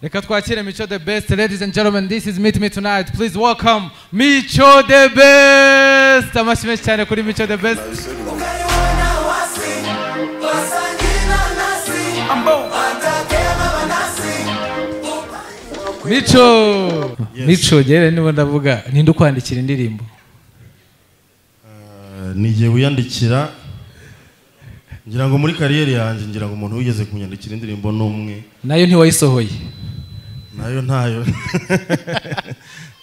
Reka twakire Micho the Best. Ladies and gentlemen, this is Meet Me Tonight. Please welcome Micho the Best. Amashyi menshi cyane kuri Micho the Best. Micho! Micho, gere niba ndavuga, ninde ukwandikira indirimbo? nigiye wiyandikira ngira ngo muri kariyeri yanjye ngira ngo umuntu wigeze kunyandikira indirimbo n'umwe Nayo ntiwayisohoye. nayo ntayo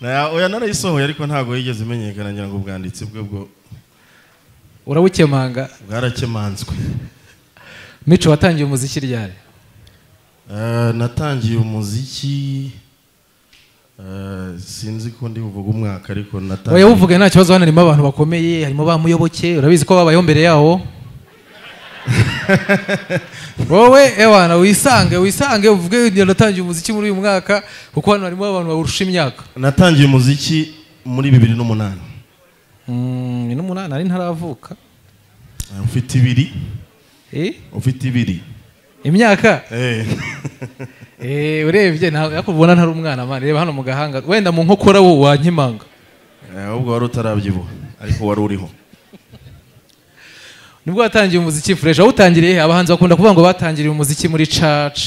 Nayo- oya narayisohoye ariko ntabwo yigeze imenyekana ngira ngo ubwanditsi bwe bwo Urawukemanga. bwarakemanzwe Micho watangiye umuziki ryari? Eh, natangiye umuziki eh, sinzi ko ndi buvuge umwaka ariko Oya natangiye uvuge nta kibazo hano harimo abantu bakomeye, harimo ba muyoboke, urabizi ko babayeho mbere yawo. Wowe ewana wisange wisange uvuge ngira natangiye umuziki muri uyu mwaka kuko hano harimo abantu barusha imyaka. natangiye umuziki muri bibiri n'umunani Mm, ni n'umunani ari ntaravuka. Eh, ufite ibiri Eh? ufite ibiri Imyaka? Eh. Eh, urebye nta yakubona ntari umwana man, reba hano mu gahanga. Wenda mu nkokora wo wankimanga. Eh, ahubwo wari utarabyibuha ariko wari uriho Nibwo watangiye umuziki fresh. Aho utangiriye he? abahanzi bakunda kuvuga ngo batangiriye umuziki muri church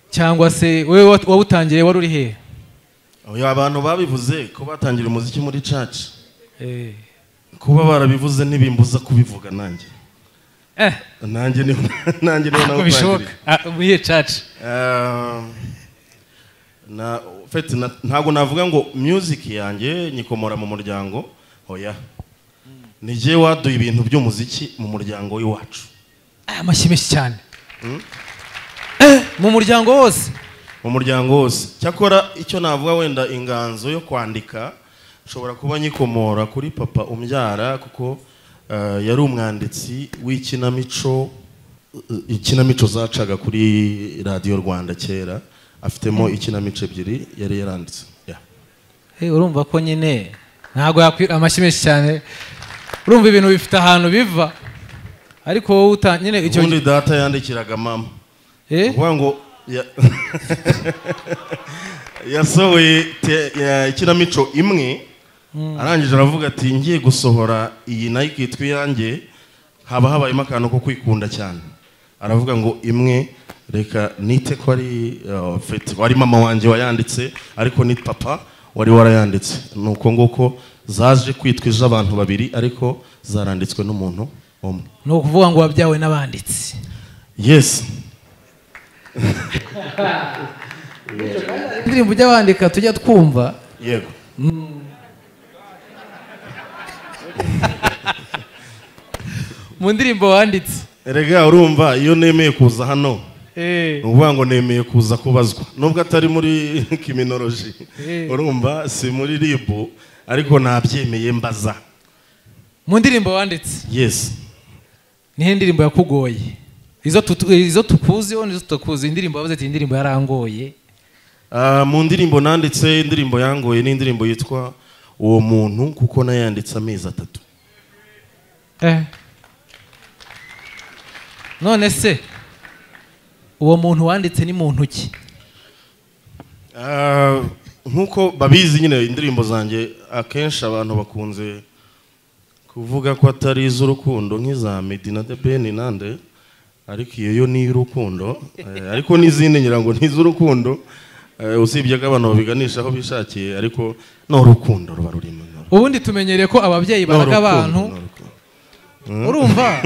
cyangwa se wewe wat- wawutangiriye wari uri hehe? Oya, abantu babivuze ko batangira umuziki muri church Eh. kuba barabivuze ntibimbuza kubivuga nanjye Eh, nanjye niho nanjye niho ntabwo bishoboka. Ah, muri iyo church. Eh, na fet ntabwo navuga ngo music yanjye nyikomora mu muryango oya ni jye waduye ibintu by'umuziki mu muryango w'iwacu Ah, amashyi menshi cyane. Eh, mu muryango wose. mu muryango wose cyakora icyo navuga wenda inganzo yo kwandika nshobora kuba nyikomora kuri papa umbyara kuko eh, yari umwanditsi w'ikinamico eh, ikinamico zacaga kuri radiyo rwanda kera afitemo ikinamico ebyiri yari yaranditse Yeah. Eh, urumva ko nyine ntabwo yakwi amashyi menshi cyane. Urumva ibintu bifite ahantu biva. Ariko wowe uta nyine icyo ubundi data yandikiraga mama eh kuvuga ngo ya- yasohoye te- ya- ikinamico imwe arangije aravuga ati ngiye gusohora iyi nayo ikitwa iyanjye haba habayemo akantu ko kwikunda cyane aravuga ngo imwe reka nite ko ari uh, feti wari mama wanjye wayanditse ariko ni papa wari warayanditse ni uko nguko zaje kwitwa iz'abantu babiri ariko zaranditswe n'umuntu umwe ni ukuvuga ngo wabyawe n'abanditsi. yes Indirimbo ujya wandika tujya twumva yego mu ndirimbo wanditse. Erega urumva iyo nemeye kuza hano Eh. ni ukuvuga ngo nemeye kuza kubazwa nubwo atari muri kiminoloji Eh. urumva si muri ribu ariko nabyemeye mbaza Mu ndirimbo wanditse. yesi Nihe ndirimbo yakugoye? Izo tutu- izo tukuziho n'izo tutakuzi indirimbo wavuze ati indirimbo yarangoye. Ah, mu ndirimbo nanditse indirimbo yangoye ni indirimbo yitwa uwo muntu kuko nayanditse amezi atatu none se uwo muntu wanditse ni muntu ki Ah, nk'uko babizi nyine indirimbo zanjye akenshi abantu bakunze kuvuga ko atari iz'urukundo nk'iza medi na de beni nande ariko iyo yo ni iy'urukundo Eh, ariko n'izindi ngira ngo ni iz'urukundo Eh, usibye ko abantu babiganisha aho bishakiye ariko ni urukundo ruba rurimo ni urukundo. ubundi tumenyereye ko ababyeyi Ni baraga urukundo, abantu ni urukundo. urumva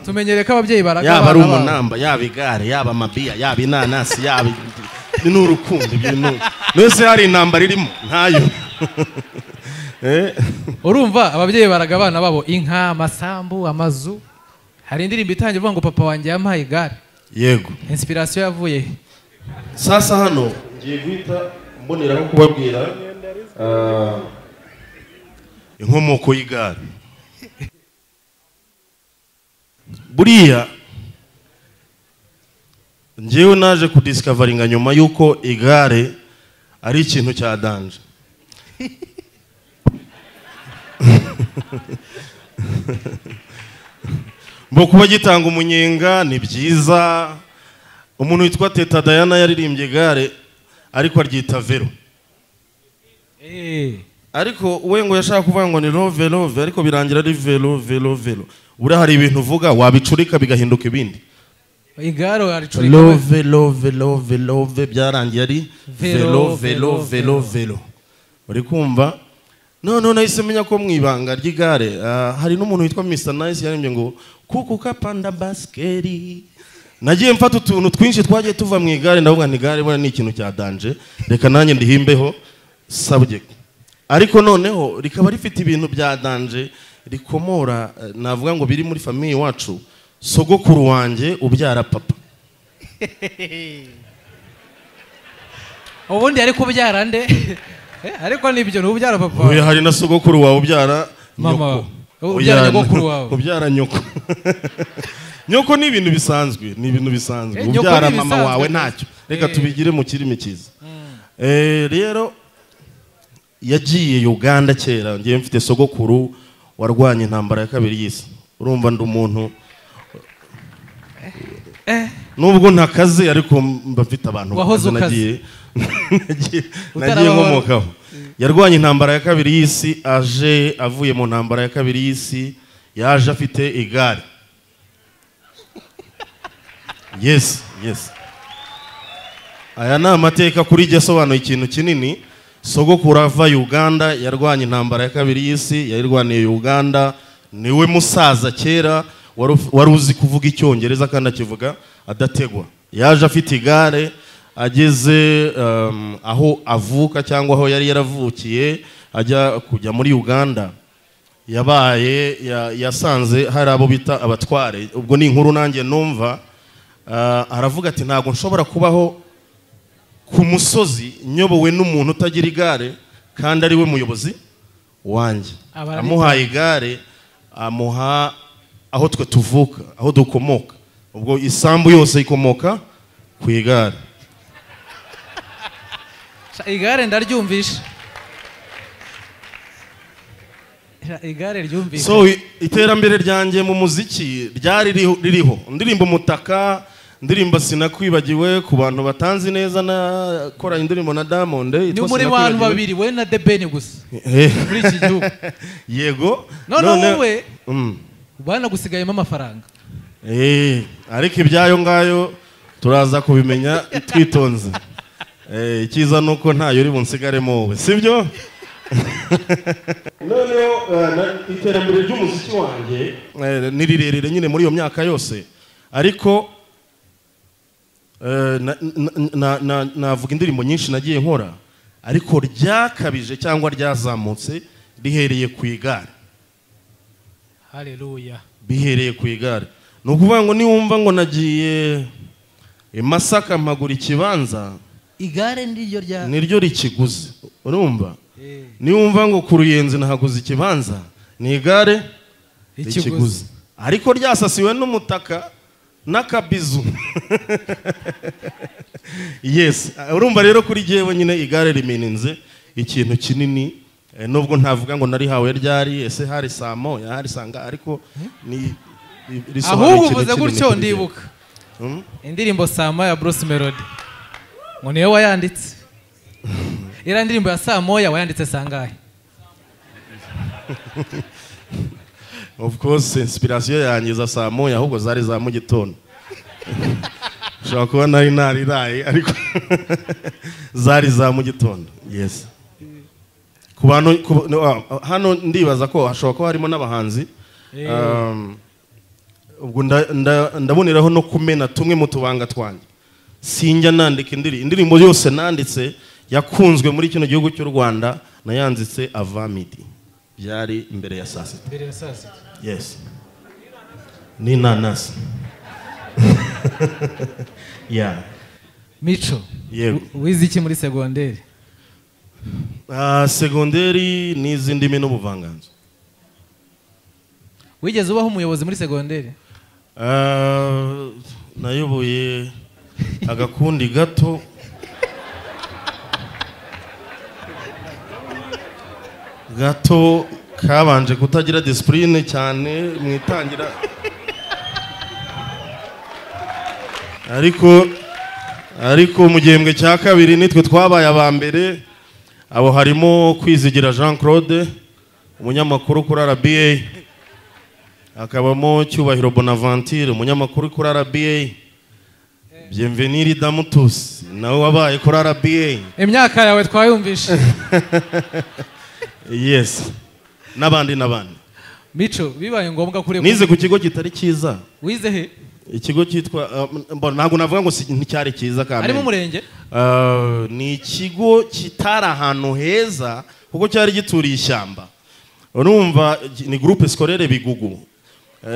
tumenyereye ko ababyeyi baraga yaba ari abana babo. umunamba yaba igare yaba amabiya yaba inanasi yaba ni urukundo ibyo ni mbese hari intambara irimo ntayo Eh. urumva ababyeyi baraga abana babo inka amasambu amazu hari indirimbo itangiye ivuga ngo papa wanjye yampaye igare yego inspiration yavuye he? sasa hano ngiye guhita mboneraho kubabwira ah, inkomoko y'igare buriya ngewe naje kudisikavaringa nyuma y'uko igare ari ikintu cya danje mbo kuba gitanga umunyenga ni byiza umuntu witwa teta dayana yaririmbye gare ariko aryita vero Eh, ariko we ngo yashaka kuvuga ngo ni rove rove ariko birangira ari vero vero vero buriya hari ibintu uvuga wabicurika bigahinduka ibindi igare waricurika love love love love byarangiye ari velo Velo, velo velo, velo velo uri kumva noneho nahise menya ko mu ibanga ry'igare ah, hari n'umuntu witwa mr nice yarembye ngo kukuka panda basikeri nagiye mfata utuntu twinshi twagiye tuva mu igare ndavuga nti igare buriya ni ikintu cya danje reka nanjye ndihimbeho subject ariko noneho rikaba rifite ibintu bya danje rikomora eh, navuga ngo biri muri famiye iwacu sogokuru wanjye ubyara papa ubundi ariko ubyara nde Eh, ariko nibyo ni ubyara papa Oya hari na sogokuru wawe ubyara Mama nyoko. wawe. Ubyara Oya, nyogokuru wawe. Ubyara nyoko. Nyoko ni ibintu bisanzwe, ni ibintu bisanzwe. Eh, nyoko Ubyara ni mama bisanzwe. wawe ntacyo. Reka Eh. tubigire mu kirimi cyiza. Eh rero yagiye Uganda kera, ngiye mfite sogokuru warwanya intambara ya kabiri y'isi. Urumva ndi umuntu Nubwo ntakaze ariko mba mfite abantu Wahoze ukaze. bakaze, nagiye nagiye- nagiye Utarabahora. nkomokaho yarwanye intambara ya kabiri y'isi aje avuye mu ntambara ya kabiri y'isi yaje afite igare yes yes aya ni amateka kuri jye asobanuye ikintu kinini sogokuru ava uganda yarwanye intambara ya kabiri y'isi yayirwaniye uganda niwe musaza kera wari uf- wari uzi kuvuga icyongereza kandi akivuga adategwa yaje afite igare ageze um, aho avuka cyangwa aho yari yaravukiye ajya kujya muri uganda yabaye ya- yasanze hari abo bita abatware ubwo ni inkuru nanjye numva Ah, aravuga ati ntabwo nshobora kubaho ku musozi nyobowe n'umuntu utagira igare kandi ari we muyobozi wanjye Aba ari- amuhaye igare amuha aho twe tuvuka aho dukomoka ubwo isambu yose ikomoka ku igare Sha, igare ndaryumvisha Sha, igare ryumvisha so i- iterambere ryanjye mu muziki ryari ririho- ririho ndirimba umutaka ndirimba sinakwibagiwe ku bantu batanzi neza nakoranye indirimbo na diamond ni yitwa muri bantu Sinakwibagiwe. babiri we na debeni gusa Eh. muri iki gihugu yego None none- wowe- Mm. banagusigayemo amafaranga Eh, ariko ibyayo ngayo turaza kubimenya twitonze Eh, icyiza ni uko ntayo uri bunsigaremo wowe sibyo noneho eh, na- iterambere ry'umuziki wanjye eh, ni rirerire nyine muri iyo myaka yose ariko eh, na- na- na- na- navuga indirimbo nyinshi nagiye nkora ariko ryakabije cyangwa ryazamutse rihereye ku igare haleluya bihereye ku igare ni ukuvuga ngo niwumva ngo nagiye i masaka mpagura ikibanza igare niryo rya niryo rikiguze urumva Eh, niwumva ngo ku ruyenzi nahaguze ikibanza ni igare rikiguze ikiguzi ariko ryasasiwe n'umutaka n'akabizu yes urumva rero kuri jyewe nyine igare rimininze ikintu kinini eh, nubwo ntavuga ngo narihawe ryari ese hari saa moya hari saa nga ariko ni ri- risobanura ahubwo ikintu uvuze kinini gutyo kuri jyewe. ndibuka Mm? indirimbo saa moya ya bruce melody ngo niwe wayanditse iriya ndirimbo ya saa moya wayanditse sangahe of course inspiration yanjye za saa moya ahubwo zari za mu gitondo ushobora kuba nari nariraye ariko zari za mu gitondo yes ku bantu ku- no, ah, hano ndibaza ko hashobora kuba harimo n'abahanzi Eh. Um, ubwo nda- nda- ndaboneraho no kumena tumwe mu tubanga twanjye sinjya nandika indirimbo indirimbo yose nanditse yakunzwe muri kino gihugu cy'u rwanda nayanzitse avamidi byari imbere ya saa sita mbere ya saa sita Yes. Ni nanasi. yeah. mico Yego. w- wize iki muri segonderi Uh, segonderi n'izi ndimi n'ubuvanganzo. wigeze ubaho umuyobozi muri segonderi Uh, nayoboye agakundi gato. gato kabanje kutagira disipurine cyane mu itangira ariko ariko mu gihembwe cya kabiri nitwe twabaye aba mbere abo harimo kwizigira jean claude umunyamakuru kuri rba hakabamo cyubahiro bonaventure umunyamakuru kuri rba byemveniri damutusi nawe wabaye kuri rba imyaka yawe twayumvishe yesi n'abandi n'abandi mico bibaye ngombwa kuri nize ku kigo kitari cyiza wize he ikigo cyitwa uh, mbona ntabwo navuga ngo si- nticyari cyiza ari mu kamere murenge Uh, ni ikigo kitari ahantu heza kuko cyari gituriye ishyamba urumva gi- ni groupe scolaire bigugu Uh,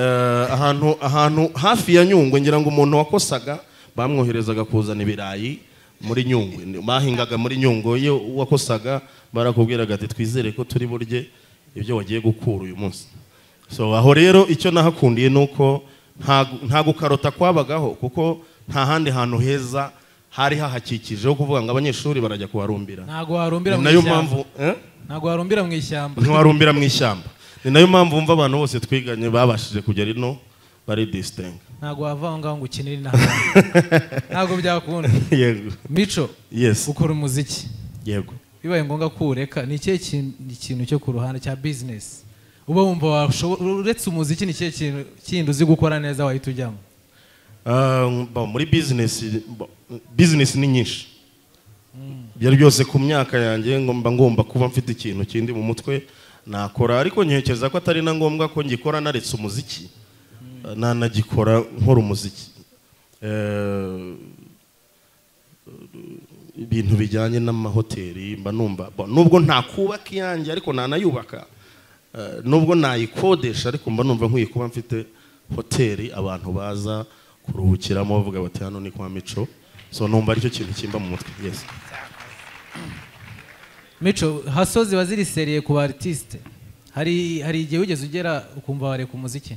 ahantu ahantu hafi ya nyungwe ngira ngo umuntu wakosaga bamwoherezaga kuzana ibirayi muri nyungwe Ni- bahingaga muri nyungwe iyo wakosaga barakubwiraga ati twizere ko turi burye ibyo wagiye gukura uyu munsi so aho rero icyo nahakundiye ni uko nta- nta gukarota kwabagaho kuko nta handi hantu heza hari hahakikije ho kuvuga ngo abanyeshuri barajya kuharumbira ntabwo warumbira ni mu nayo ishyamba mpamvu eh? ntabwo warumbira mu ishyamba ntiwarumbira mu ishyamba ni nayo mpamvu wumva abantu bose twiganye babashije kugera ino bari disitenga ntabwo wava aho ngaho ngo ukinire inaha ntabwo byakunda yego mico yes ukora umuziki yego bibaye ngombwa ko ureka ni ikihe kin- ikintu cyo ku ruhande cya bizinesi uba wumva washobo- uretse umuziki ni ikihe kintu kindi uzi gukora neza wahita ujyamo Ah, bo, muri bizinesi bo, bizinesi ni nyinshi ibyo byose ku myaka yanjye ngo mba ngomba kuba mfite ikintu kindi mu mutwe nakora ariko ntekereza ko atari na ngombwa ko ngikora naretse umuziki nanagikora nkora umuziki Eh, ibintu bijyanye n'amahoteli mba numva bo, nubwo ntakubaka iyanjye ariko nanayubaka Eh, nubwo nayikodesha ariko mba numva nkwiye kuba mfite hoteli abantu baza kuruhukiramo bavuga bati hano ni kwa mico so numva aricyo kintu kimba mu mutwe yes mico hasozi ziba ziri seriye ku barisite hari hari igihe wigeze ugera ukumva wareka umuziki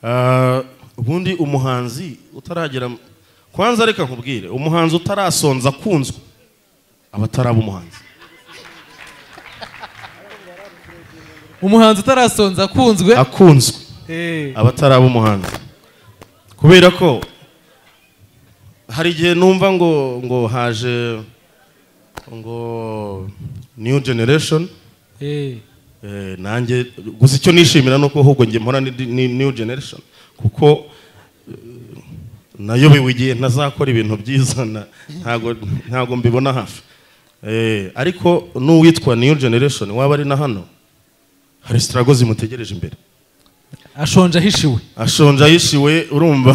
Ah, ubundi umuhanzi utaragera kwanza reka nkubwire umuhanzi utarasonza akunzwe aba ataraba umuhanzi umuhanzi utarasonza akunzwe akunzwe Eh, aba ataraba umuhanzi kubera ko hari igihe numva ngo ngo haje ngo new generation eh. Eh, nanjye gusa icyo nishimira ni uko ahubwo njye mpora ni- ni new generation kuko eh, nayobewe igihe ntazakora ibintu byiza na- ntago ntago mbibona hafi Eh, ariko n'uwitwa new generation waba ari na hano hari sitarago zimutegereje imbere ashonje ahishiwe ashonje ayishiwe urumva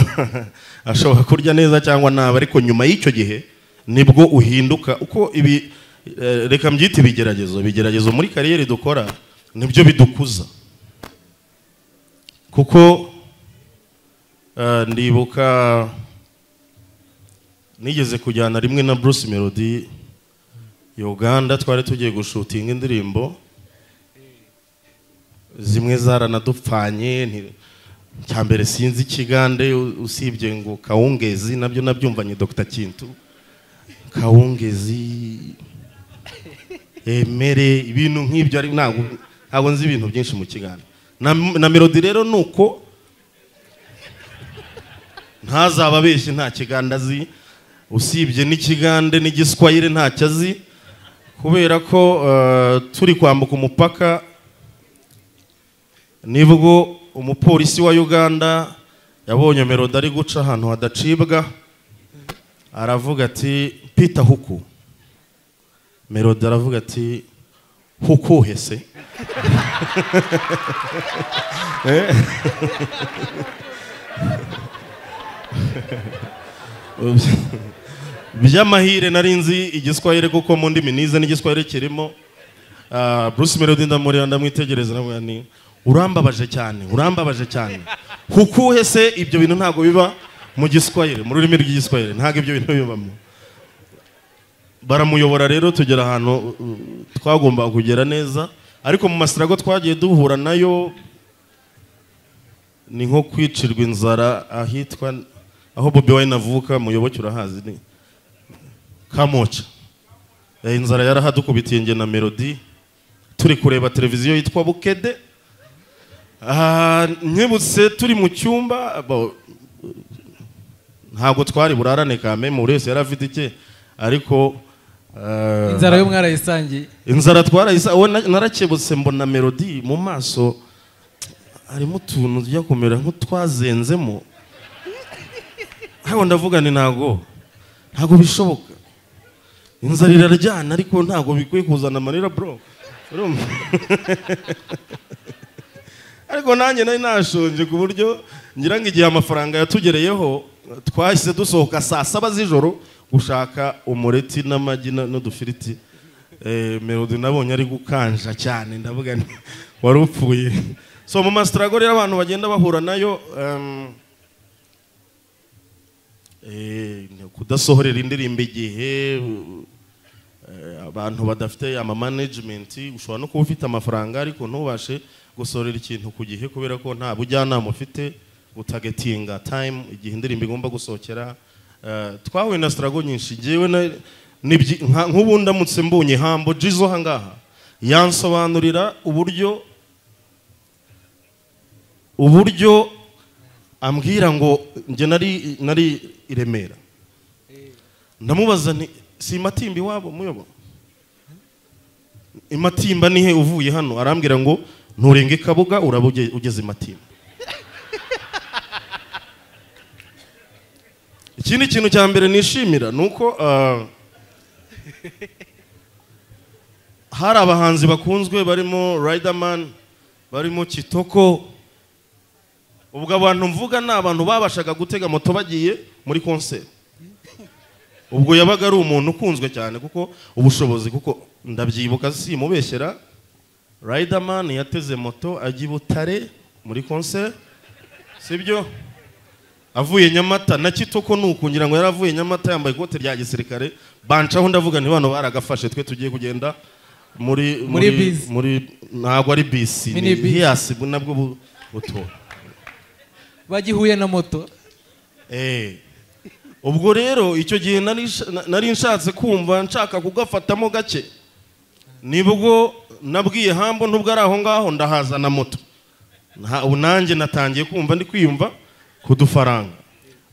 ashobora kurya neza cyangwa nabi ariko nyuma y'icyo gihe nibwo uhinduka uko ibi eh, reka mbyite ibigeragezo ibigeragezo muri kariyeri dukora nibyo bidukuza kuko eh, ndibuka nigeze kujyana rimwe na Bruce Melody Uganda twari tugiye gushutinga indirimbo zimwe zaranadupfanye nti- cya mbere sinzi ikigande u- usibye ngo kawungezi nabyo nabyumvanye dr kintu kawungezi emere ibintu nk'ibyo ari ntabwo ntabwo nzi ibintu byinshi mu kigande na, na melodi rero ni uko ntazaba abeshye nta kigande azi usibye n'ikigande n'igiswayire ntacyo azi kubera ko eh, turi kwambuka umupaka nibwo umupolisi wa uganda yabonye melodi ari guca ahantu hadacibwa aravuga ati pita huku melodi aravuga ati hukuhe se Eh? by'amahire nari nzi igiswahili kuko mu ndimi nize n'igiswahili kirimo Ah, Bruce Melody ndamureba ndamwitegereza ndavuga ni urambabaje cyane urambabaje cyane hukuhe se ibyo bintu ntabwo biba mu giswahili mu rurimi rw'igiswahili ntabwo ibyo bintu bibamo baramuyobora rero tugera ahantu uh, twagombaga kugera neza ariko mu masirago twagiye duhura nayo ni nko kwicirwa inzara ahitwa aho Bobi Wine avuka muyoboke urahazi ni Kamoca Eh, inzara yarahadukubitiye njye na melodi turi kureba televiziyo yitwa bukede Ah, nkebutse turi mu cyumba bo- ntabwo twari burarane kame buri wese yari afite icye ariko eh, inzara yo mwarayisangiye inzara twarayisa we na- narakebutse mbona melodi mu maso harimo utuntu tujya kumera nk'utwazenzemo ntabwo ndavuga ni ntago ntago bishoboka inzara iraryana ariko ntago bikwiye kuzana amarira bro urumva ariko nanjye nari nashonje ku buryo ngira ngo igihe amafaranga yatugereyeho twahise dusohoka saa saba z'ijoro gushaka umureti n'amagi na- n'udufiriti Eh, melody nabonye ari gukanja cyane ndavuga nti wari upfuye so mu masitarago rero abantu bagenda bahura nayo em, eh, ni kudasohorera indirimbo igihe u- eh, abantu badafite ama management ushobora no kuba ufite amafaranga ariko ntubashe gusohorera ikintu ku gihe kubera ko nta bujyanama ufite utagetinga time igihe indirimbo igomba gusohokera Eh, twahuye na sitarago nyinshi ngewe na- nibyi- nka- nk'ubu ndamutse mbonye hambo jizo hangaha yansobanurira uburyo uburyo ambwira ngo njye nari nari i remera ndamubaza nti si imatimba iwabo muyobo imatimba ni he uvuye hano arambwira ngo nturenge kabuga uraba uge- ugeze imatimba ikindi kintu cya mbere nishimira ni uko ah, hari abahanzi bakunzwe barimo riderman barimo kitoko ubwo abantu mvuga ni abantu babashaga gutega moto bagiye muri konseri ubwo yabaga ari umuntu ukunzwe cyane kuko ubushobozi kuko ndabyibuka simubeshyera riderman yateze moto ajya i butare muri konseri sibyo avuye nyamata na kitoko ni uku ngira ngo yari avuye nyamata yambaye ikote rya gisirikare bancaho ndavuga nti bano baragafashe twe tugiye kugenda muri Muri bisi. muri ntabwo ari bisi ni Mini bisi. hiyasi nabwo bu- buto bagihuye na moto Eh. ubwo rero icyo gihe nari nsha- na- nari nshatse kumva nshaka kugafatamo gake nibwo nabwiye hambo nubwo ari aho ngaho ndahazana moto Nta- ubu nanjye natangiye kumva ndi kwiyumva ku dufaranga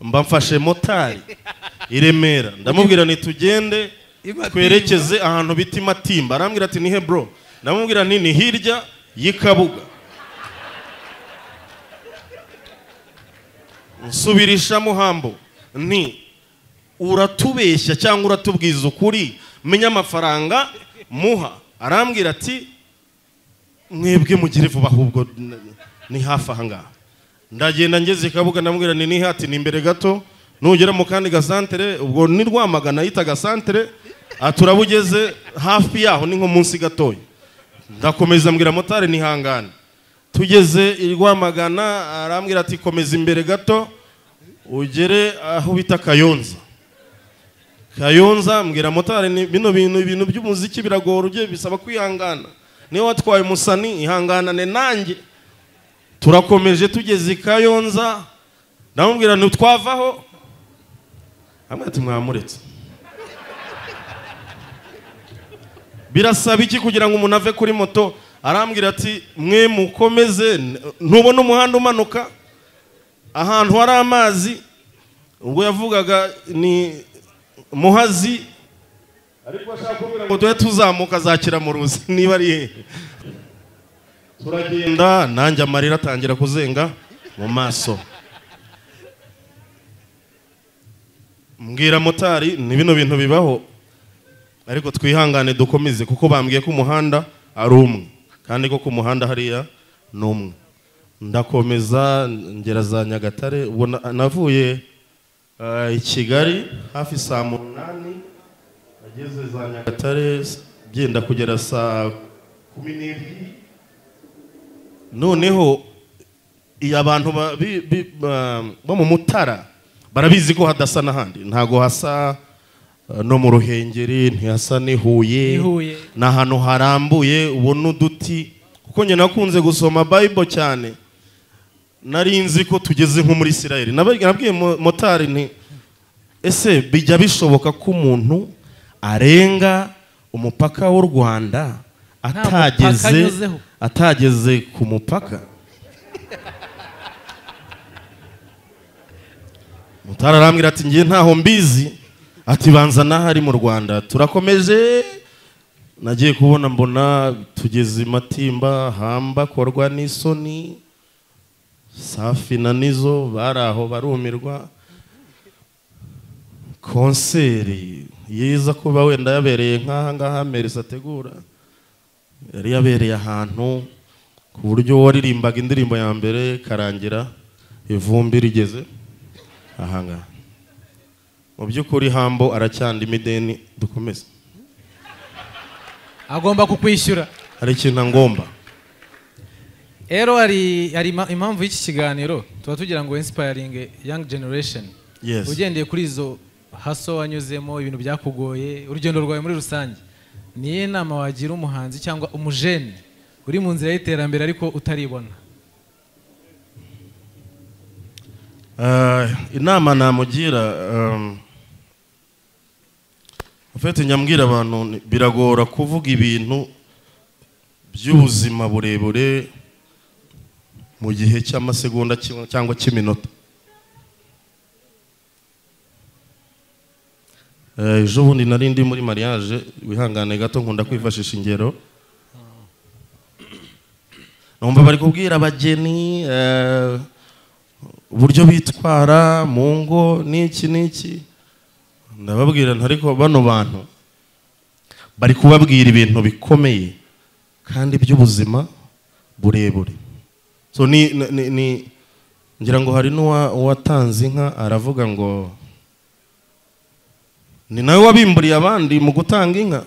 mba mfashe motari i remera ndamubwira nti tugende Imatimba. twerekeze ahantu bita imatimba arambwira ati ni he bro ndamubwira nti ni hirya y'ikabuga nsubirishamo hambo nti uratubeshya cyangwa uratubwiza ukuri menya amafaranga muha arambwira ati mwebwe mugire vuba ahubwo n- ni hafi aha ngaha ndagenda ngeze kabuga ndamubwira ni nihe ati ni imbere gato nugera mu kandi gasantere ubwo ni rwamagana yita gasantere aturaba ugeze hafi yaho ni nko munsi gatoya ndakomeza mbwira motari nihangane tugeze i rwamagana arambwira ati komeza imbere gato ugere aho bita kayonza kayonza mbwira motari ni bino bintu ibintu by'umuziki biragora ugiye bisaba kwihangana niba watwaye umusani ihanganane nanjye turakomeje tugeze i kayonza ndamubwira ntitwavaho hamwe ati mwamuretse birasaba iki kugira ngo umuntu ave kuri moto arambwira ati mwe mukomeze n- ntubona umuhanda umanuka ahantu hari amazi ubwo yavugaga ni muhazi ariko ashaka kuvuga ngo tujye tuzamuka za kiramuruzi niba ari hehe turagenda nanjye amarira atangira kuzenga mu maso mbwira motari ni bino bintu bibaho ariko twihangane dukomeze kuko bambwiye ko umuhanda ari umwe kandi ko ku muhanda hariya ni umwe ndakomeza ngera za nyagatare ubwo na- navuye eh, i kigali hafi saa munani nageze za nyagatare s- byenda kugera saa kumi n'ebyiri noneho iyo abantu ba- bi- bi- ba- bo mu mutara barabizi ko hadasa n'ahandi ntago hasa eh, no mu ruhengeri ntihasa N'i n'i Huye. ni ahantu harambuye ubona uduti kuko njye nakunze gusoma bible cyane nari nzi ko tugeze nko muri isirayeli nabwiye mo- motari nti ese bijya bishoboka ko umuntu arenga umupaka w'u rwanda mupaka atageze anyuzeho. atageze ku mupaka mutara arambwira ati ngiye ntaho mbizi ati banza n'ahari mu rwanda turakomeje nagiye kubona mbona tugeze i matimba hamba korwa n'isoni safi na nizo bari aho barumirwa konseri yiza kuba wenda yabereye nk'aha ngaha merisi ategura yari yabereye ahantu ku buryo waririmbaga indirimbo ya mbere karangira ivumbi rigeze aha ngaha mu by'ukuri hambo aracyanda imideni dukomeze agomba kukwishyura hari ikintu ngomba rero hari hari ima- impamvu y'iki kiganiro tuba tugira ngo insipayiringe yangi generation Yes. ugendeye kuri izo haso wanyuzemo ibintu byakugoye urugendo rwawe muri rusange niyo nama wagira umuhanzi cyangwa umujene uri mu nzira y'iterambere ariko utaribona Eh, inama namugira em, ufite nyambwira abantu ni- biragora kuvuga ibintu by'ubuzima burebure mu gihe cy'amasegonda kimwe cyangwa cy'iminota Eh, ejo bundi nari ndi muri mariage wihangane gato nkunda kwifashisha ingero numva bari kubwira abageni eh, uburyo bitwara mu ngo n'iki n'iki ndababwira nti ariko bano bantu bari kubabwira ibintu bikomeye kandi by'ubuzima burebure so ni, ni- ni, ni ngira ngo hari n'uwa- uwatanze inka aravuga ngo ni nawe wabimburiye abandi mu gutanga inka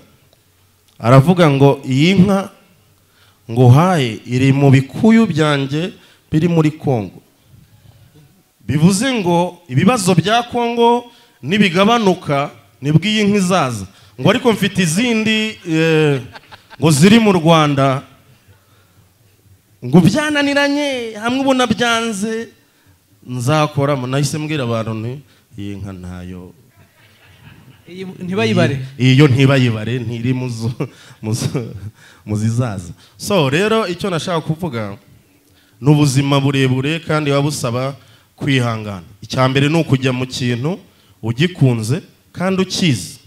aravuga ngo iyi nka nguhaye iri mu bikuyu byanjye biri muri kongo bivuze ngo ibibazo bya kongo nibigabanuka nibwo iyi nka izaza ngo ariko mfite izindi eh, ngo ziri mu rwanda ngo byananiranye hamwe ubona byanze nzakoramo nahise mbwira abantu nti iyi nka ntayo Iyi ntibayibare iyi- iyo ntibayibare ntiri mu zo- mu zo- mu zizaza so rero icyo nashaka kuvuga ni ubuzima burebure kandi buba busaba kwihangana icya mbere ni ukujya mu kintu ugikunze kandi ukizi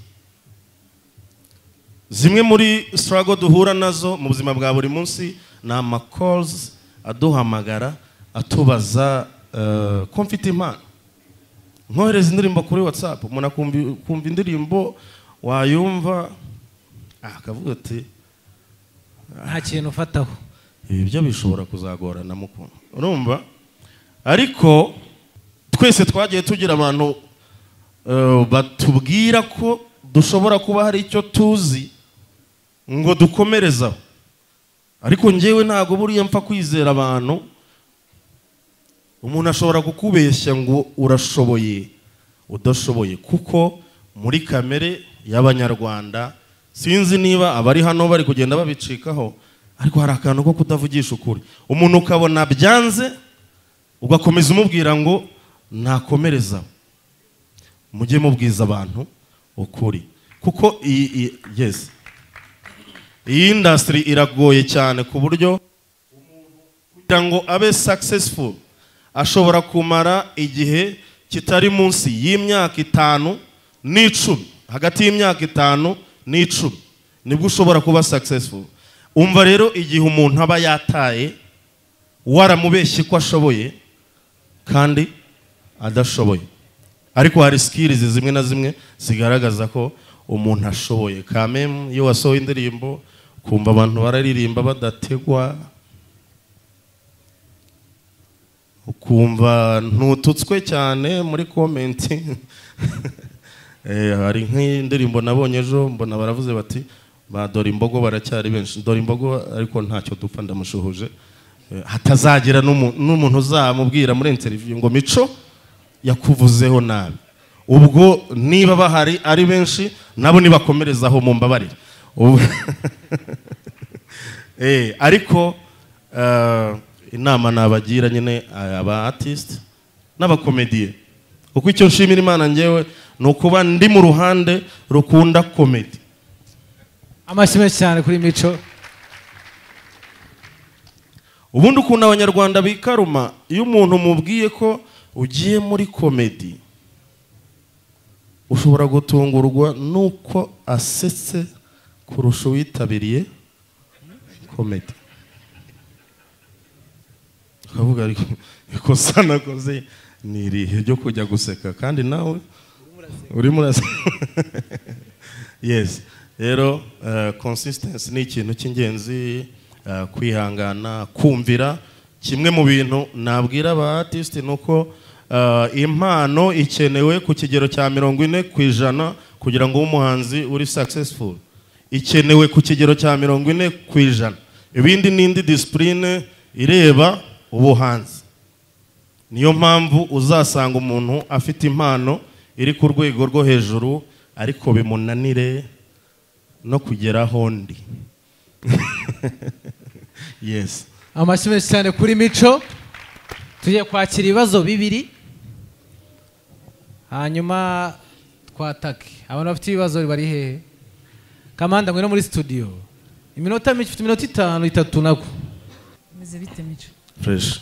zimwe muri sitarago duhura nazo mu buzima bwa buri munsi ni amakozi aduhamagara atubaza eh, ko mfite impano nkohereza indirimbo kuri watsapu umuntu akumva kumva indirimbo wayumva ah, akavuga ati nta kintu ufataho ibi byo bishobora kuzagorana mu kuntu urumva ariko twese twagiye tugira abantu eh, batubwira ko dushobora kuba hari icyo tuzi ngo dukomerezaho ariko njyewe ntabwo buriya mpfa kwizera abantu umuntu ashobora kukubeshya ngo urashoboye udashoboye kuko muri kamere y'abanyarwanda sinzi niba abari hano bari kugenda babicikaho ariko hari akantu ko kutavugisha ukuri umuntu ukabona byanze ugakomeza umubwira ngo nakomerezaho mujye mubwiza abantu ukuri kuko iyi iyi- yes iyi indasitiri iragoye cyane ku buryo kugira ngo abe successful ashobora kumara igihe kitari munsi y'imyaka itanu n'icumi hagati y'imyaka itanu n'icumi nibwo ushobora kuba successful umva rero igihe umuntu aba yataye waramubeshye ko ashoboye kandi adashoboye ariko hari sikirizi zimwe na zimwe zigaragaza ko umuntu ashoboye kamemu iyo wasohoye indirimbo kumva abantu bararirimba badategwa ukumva ntututswe cyane muri komenti Eh, hari nk'indirimbo nabonye ejo mbona baravuze bati ba dore imbogo baracyari benshi dore imbogo ariko ntacyo dupfa ndamushuhuje Eh, hatazagira n'umu- n'umuntu uzamubwira muri interview ngo mico yakuvuzeho nabi ubwo niba bahari ari benshi nabo nibakomerezaho mu mbabarire Ubu- Eh, ariko eh, inama nabagira nyine eh, aba artist n'abakomediye kuko icyo nshimira imana ngewe ni ukuba ndi mu ruhande rukunda komedi amashyi menshi cyane kuri mico ubundi ukuntu abanyarwanda bikaruma iyo umuntu umubwiye ko ugiye muri komedi ushobora gutungurwa n'uko asetse kurusha uwitabiriye komedi ukavuga ariko ikosa nakoze ni irihe ryo kujya guseka kandi nawe urimo uraseka yesi rero consistency ni ikintu cy'ingenzi eh, kwihangana kumvira kimwe mu bintu nabwira aba artiste ni uko eh, impano ikenewe ku kigero cya mirongo ine ku ijana kugira ngo ube umuhanzi uri successful ikenewe ku kigero cya mirongo ine ku ijana ibindi ni indi disipurine ireba ubuhanzi niyo mpamvu uzasanga umuntu afite impano iri ku rwego rwo hejuru ariko bimunanire no kugera aho ndi yesi amashyi menshi cyane kuri mico tugiye kwakira ibibazo bibiri hanyuma twatake abantu bafite ibibazo bari hehe kamanda ngwino muri studio iminota mike ufite iminota itanu itatu nako Umeze bite mico fureshi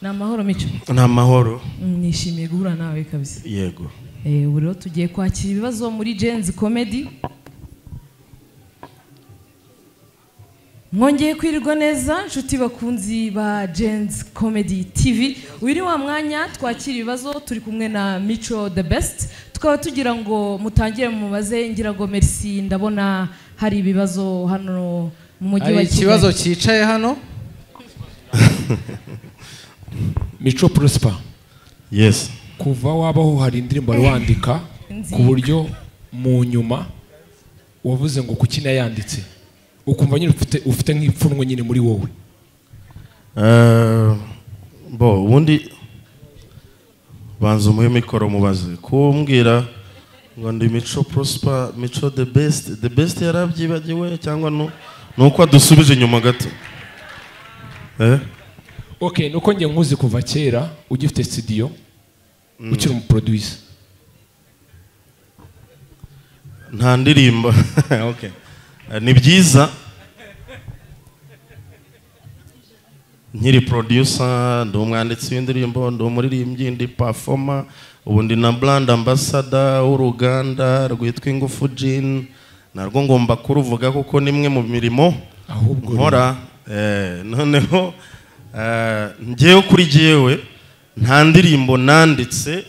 ni amahoro mico ni amahoro Mm, nishimiye guhura nawe kabisa yego Eh, ubu rero tugiye kwakira ibibazo muri jenzi komedi mwongeye kwirirwa neza inshuti bakunzi ba jenzi komedi tivi uyu ni wa mwanya twakira ibibazo turi kumwe na mico the best tukaba tugira ngo mutangire mubaze ngira ngo merci ndabona hari ibibazo hano mu mujyi hari wa ikibazo kigali cyicaye hano mico prosper yesi kuva wabaho hari indirimbo wari wandika ku buryo mu nyuma wavuze ngo kuki nayanditse ukumva nyine ufite ufite nk'ipfunwe nyine muri wowe Eh, bo ubundi banza umuhe mikoro mubaze kumbwira ngo ndi mico prosper mico the best the best yarabyibagiwe cyangwa nu- ni uko adusubije inyuma gato eh? ok nuko njye nkuzi kuva kera ugifite studio ukiri umuproduwisi nta ndirimbo okay. Eh, ni byiza nkiri producer ndi umwanditsi w'indirimbo ndi umuririmbyi ndi performer ubu ndi na brand ambassador w'uruganda rwitwa ingufu Gin narwo ngomba kuruvuga kuko ni imwe mu mirimo ahubwo nkora eh, noneho eh, njyewe kuri jyewe nta ndirimbo nanditse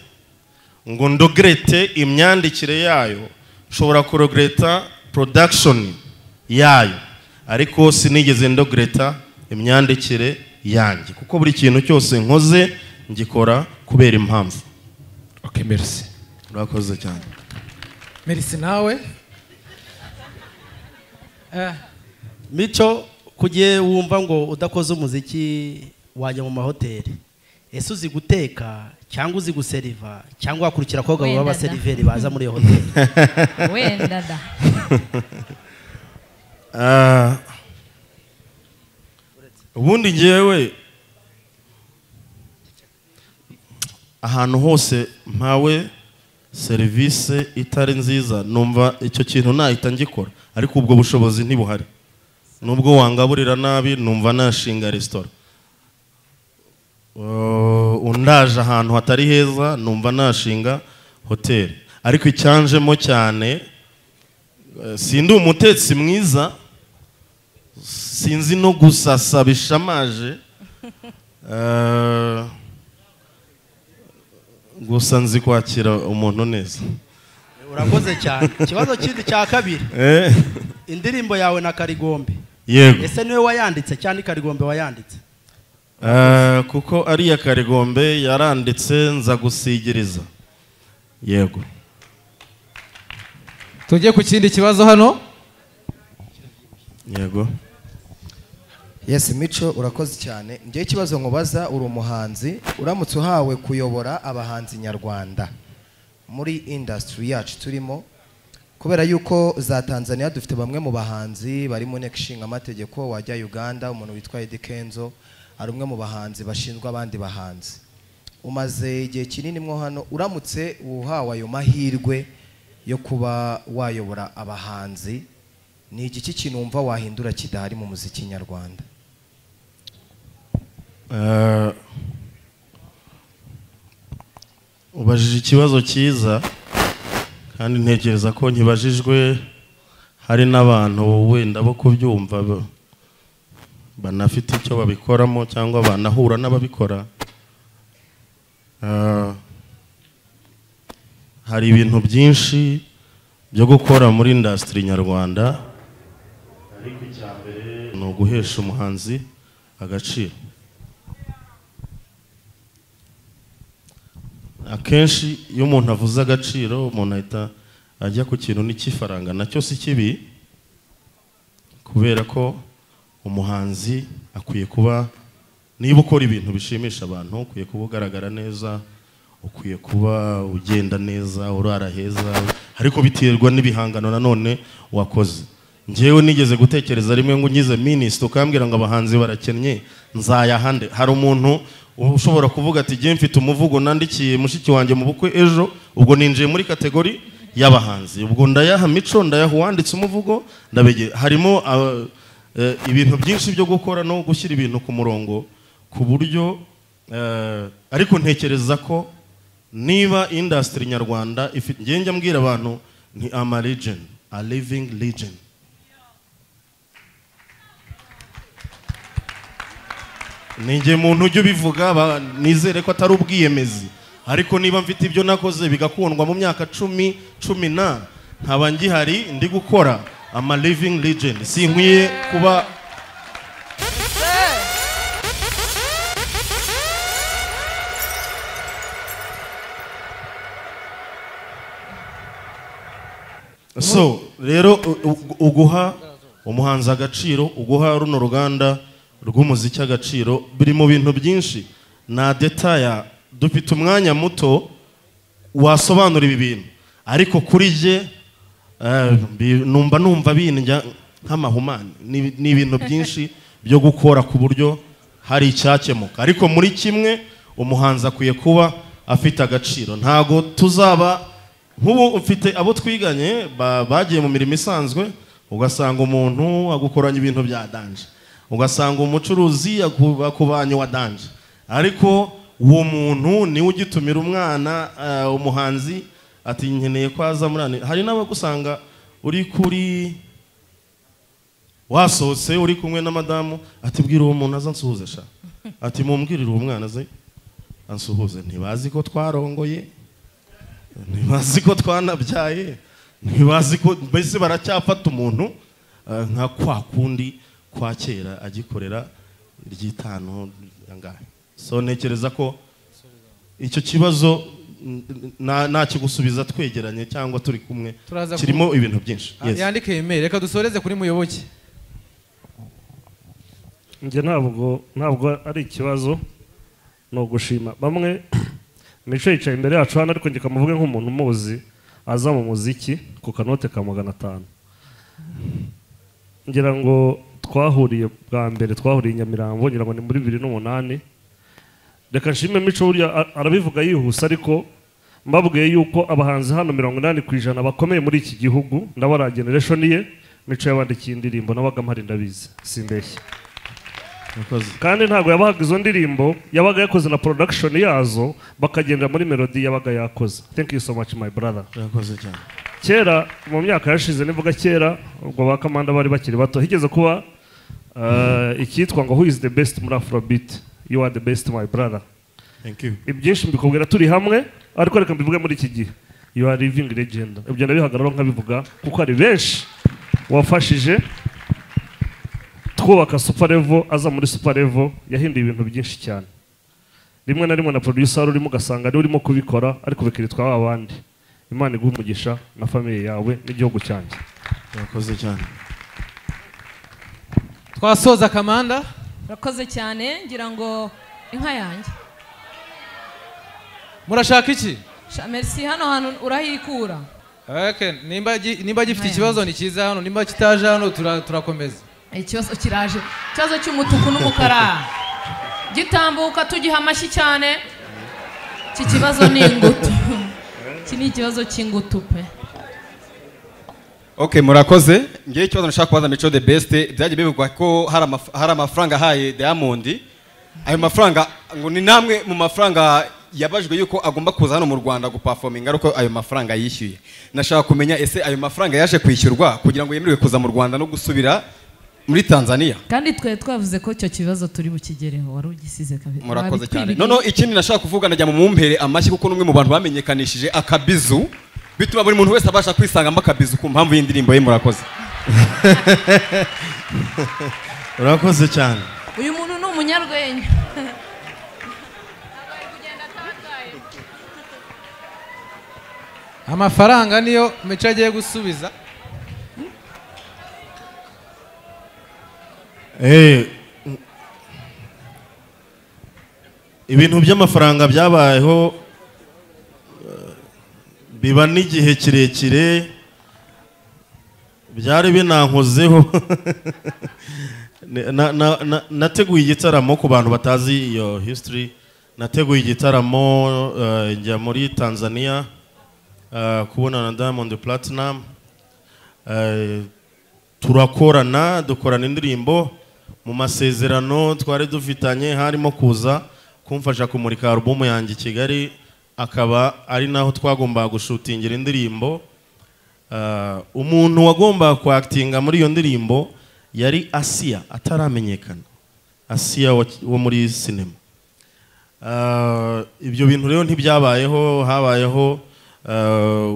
ngo ndogrete imyandikire yayo nshobora kurogreta production yayo ariko sinigeze ndogreta imyandikire yanjye kuko buri kintu cyose nkoze ngikora kubera impamvu ok merci urakoze cyane merisi nawe Eh, mico kujye wumva ngo udakoze umuziki wajya mu mahoteli ese uzi guteka cyangwa uzi guseriva cyangwa wakurikira abakobwa baba Wenda da. abaseriveri baza muri iyo hoteli wenda da Ah. ubundi ngewe ahantu hose mpawe serivisi itari nziza numva icyo kintu nahita ngikora ariko ubwo bushobozi ntibuhari nubwo wangaburira nabi numva nashinga resitora Uh, undaje ahantu hatari heza numva nashinga hoteli ariko icyanjemo cyane eh, sindi umutetsi mwiza sinzi no gusasa bishamaje Eh, gusa nzi kwakira umuntu neza urakoze cyane ikibazo kindi cya kabiri Eh, indirimbo yawe na karigombe yego ese niwe wayanditse cyangwa ikarigombe wayanditse Eh, kuko ari iya karigombe yaranditse nza gusigiriza yego tujye ku kindi kibazo hano yego Yes Mico urakoze cyane njyewe ikibazo nkubaza uri umuhanzi uramutse uhawe kuyobora abahanzi nyarwanda muri industry yacu turimo kubera yuko za Tanzania dufite bamwe mu bahanzi bari mu nteko ishinga amategeko wajya Uganda umuntu witwa Eddy Kenzo ari umwe mu bahanzi bashinzwe abandi bahanzi umaze igihe kinini mwo hano uramutse uhawe ayo mahirwe yo kuba wayobora abahanzi ni igiki kintu wumva wahindura kidahari mu muziki nyarwanda Eh, ubajije ikibazo cyiza kandi ntekereza ko nkibajijwe hari n'abantu wenda bo kubyumva ba- banafite icyo babikoramo cyangwa banahura n'ababikora Ah, hari ibintu byinshi byo gukora muri indasitiri nyarwanda ariko icya mbere ni uguhesha umuhanzi agaciro akenshi iyo umuntu avuze agaciro umuntu ahita ajya ku kintu n'ikifaranga nacyo si kibi kubera ko umuhanzi akwiye kuba niba ukora ibintu bishimisha abantu ukwiye kuba ugaragara neza ukwiye kuba ugenda neza urara heza ariko biterwa n'ibihangano nanone wakoze ngewe nigeze gutekereza rimwe ngo ungize minisita ukambwira ngo abahanzi barakennye nzayahande hari umuntu ushobora kuvuga ati jye mfite umuvugo nandikiye mushiki wanjye mu bukwe ejo ubwo ninjiye muri kategori y'abahanzi ubwo ndayaha mico ndayaha uwanditse umuvugo ndabegera harimo ah, Eh, ibintu byinshi byo gukora no gushyira ibintu ku murongo ku buryo eh, ariko ntekereza ko niba indasitiri nyarwanda ifite njye njya mbwira abantu ni ama legend a living legend ni njye muntu ujya ubivuga ba- nizere ko atari ubwiyemezi ariko niba mfite ibyo nakoze bigakundwa mu myaka cumi cumi na nkaba ngihari ndi gukora ama living legend sinkwiye kuba so rero u- u- uguha umuhanzi agaciro uguha runo ruganda rw'umuziki agaciro biri mu bintu byinshi na detaya dufite umwanya muto wasobanura ibi bintu ariko kuri jye eh, bi- numva numva bindya nk'amahumane Ni- ni ibintu byinshi byo gukora ku buryo hari icyakemuka ariko muri kimwe umuhanzi akwiye kuba afite agaciro ntago tuzaba nk'ubu mfite abo twiganye ba- bagiye mu mirimo isanzwe ugasanga umuntu agukoranya ibintu bya danje ugasanga umucuruzi aku- akubanye wa danje ariko uwo muntu niwe ugitumira umwana eh, umuhanzi ati nkeneye ko aza muri hano." hari n'abagusanga uri kuri wasohotse uri kumwe na madamu ati bwira uwo muntu aza ansuhuze sha ati mumbwirire uwo mwana aze ansuhuze ntibazi ko twarongoye ntibazi ko twanabyaye ntibazi ko mbese baracyafata umuntu eh, nka kwa kundi kwa kera agikorera ry'itanu angahe so ntekereza ko icyo kibazo n- n- nta- ntakigusubiza twegeranye cyangwa turi kumwe Turaza ku- kirimo ibintu byinshi Yes. yandike imeri reka dusoreze kuri muyoboke njye ntabwo ntabwo ari ikibazo ni ugushima bamwe mico yicaye imbere yacu hano ariko njye kamuvuge nk'umuntu umuzi aza mu muziki ku kanote ka magana atanu ngira ngo twahuriye bwa mbere twahuriye i nyamirambo ngira ngo ni muri bibiri n'umunani reka nshime mico burya a- arabivuga yihuse ariko mbabwiye yuko abahanzi hano mirongo inani ku ijana bakomeye muri iki gihugu ndabara generation ye mico yabandikiye indirimbo nabaga mpari ndabizi simbeshya Murakoze. kandi ntabwo yabahaga izo ndirimbo yabaga yakoze na production yazo bakagendera muri melody yabaga yakoze thank you so much my brother murakoze cyane kera mu myaka yashize nivuga kera ubwo ba kamanda bari bakiri bato higeze kuba eh, icyitwa ngo who is the best muri afrobeat you are the best my brother thank you ibyinshi mbikubwira turi hamwe ariko reka mbivuge muri iki gihe you are living legend ibyo ndabihagararaho nkabivuga kuko hari benshi wafashije twubaka super level aza muri super level yahinduye ibintu byinshi cyane rimwe na rimwe na producer wari urimo ugasanga ariwe urimo kubikora ariko bikiritwa ba bandi imana iguhe umugisha na famiye yawe n'igihugu cyanjye murakoze cyane twasoza kamanda urakoze cyane ngira ngo inka yanjye murashaka iki Sha- merci hano hantu urahikura Okay, nimba gi- nimba gifite ikibazo ni cyiza hano nimba kitaje hano tura- turakomeza ikibazo kiraje ikibazo cy'umutuku n'umukara gitambuka tugiha amashyi cyane iki kibazo ni ingutu iki ni ikibazo cy'ingutu pe Okay, murakoze ngewe ikibazo nashaka kubaza mico the best byagiye bivugwa ko hari amaf- hari amafaranga ahaye diamond ayo mafaranga ngo ni namwe mu mafaranga yabajwe yuko agomba kuza hano mu rwanda gupafominga ariko ayo mafaranga yishyuye nashaka kumenya ese ayo mafaranga yaje kwishyurwa kugira ngo yemererwe kuza mu rwanda no gusubira muri tanzania kandi twari twavuze ko icyo kibazo turi bukigereho wari ugisize kabiri murakoze cyane Wabitwibiriye. noneho ikindi nashaka kuvuga najya mu mumpere amashyi kuko n'umwe mu bantu bamenyekanishije akabizu bituma buri muntu wese abasha kwisangamo akabizu ku mpamvu y'indirimbo ye murakoze urakoze cyane uyu muntu ni umunyarwenya amafaranga niyo mico agiye gusubiza Eh, mm. ibintu by'amafaranga byabayeho eh, biba n'igihe kirekire byari binankozeho Ne- na- na- na- nateguye igitaramo ku bantu batazi iyo history nateguye igitaramo eh, njya muri tanzania eh, kubonana na diamond platinum Eh, turakorana dukorana indirimbo mu masezerano twari dufitanye harimo kuza kumfasha kumurika alubumu yanjye i kigali akaba ari naho twagombaga gushutingira indirimbo Ah, umuntu wagombaga kwakitinga muri iyo ndirimbo yari asiya ataramenyekana asiya wa- wo muri sinema Ah, ibyo bintu rero ntibyabayeho habayeho ah,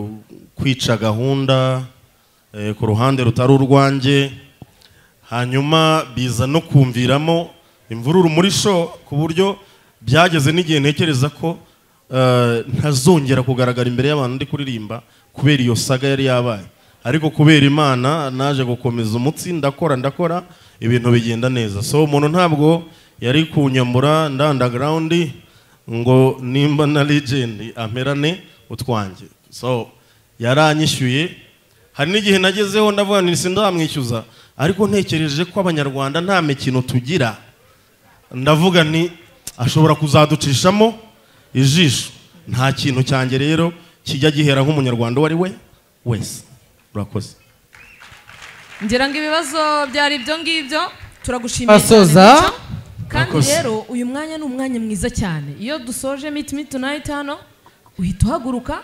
kwica gahunda eh, ku ruhande rutari urwanjye hanyuma biza no kumviramo imvururu muri sho ku buryo byageze n'igihe ntekereza ko eh, ntazongera kugaragara imbere y'abantu ndi kuririmba kubera iyo saga yari yabaye ariko kubera imana naje gukomeza umutsi ndakora ndakora ibintu bigenda neza so umuntu ntabwo yari kunyamura ndandagarawundi ngo nimba na legend amerane utwanjye so yaranyishyuye hari n'igihe nagezeho ndavuga nti sindamwishyuza ariko ntekereje ko abanyarwanda nta mikino tugira ndavuga nti ashobora kuzaducishamo ijisho nta kintu cyanjye rero kijya gihera nk'umunyarwanda uwo ari we wese urakoze ngira ngo ibibazo byari ibyo ngibyo turagushimiye Asoza. cyane Mico. kandi Murakoze. rero uyu mwanya ni umwanya mwiza cyane iyo dusoje miti miti tunayiti hano uhita uhaguruka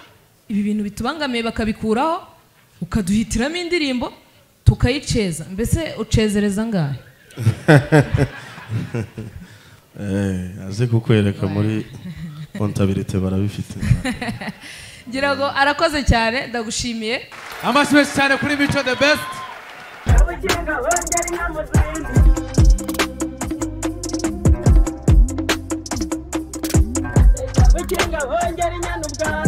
ibi bintu bitubangamiye bakabikuraho ukaduhitiramo indirimbo tukayiceza mbese ucezereza angahe aze kukwereka muri kontabirite barabifite ngira ngo arakoze cyane ndagushimiye amashyi menshi cyane kuri mico the best Ukinga hongera inyana ubwami